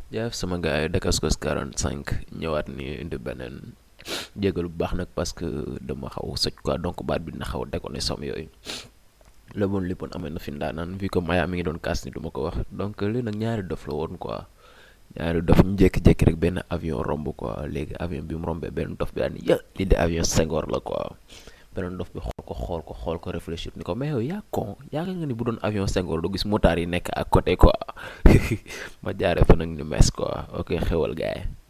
jaaf sama gars yi Dakascos 45 ñëwaat ni indi beneen jégalu bu baax nag parce que dama xaw soj quoi donc baat bi dina xaw a déconné som yooyu la bon léppoon amee na fi ndaanaan vu que Maya mi ngi doon kaas ni du ma ko wax donc lii nag ñaari dof la woon quoi ñaari dof ñu jékki-jékki rek benn avion romb quoi léegi avion bi mu rombee benn dof bi daal ni ya lii de avion Senghor la quoi beneen dof bi xool ko xool ko xool ko réfléchir ni ko mais yow yaa con yaakaar nga ni bu doon avion Senghor du gis motard yi nekk à côté quoi ma jaaree fa nag ni mes quoi ok xewal gaay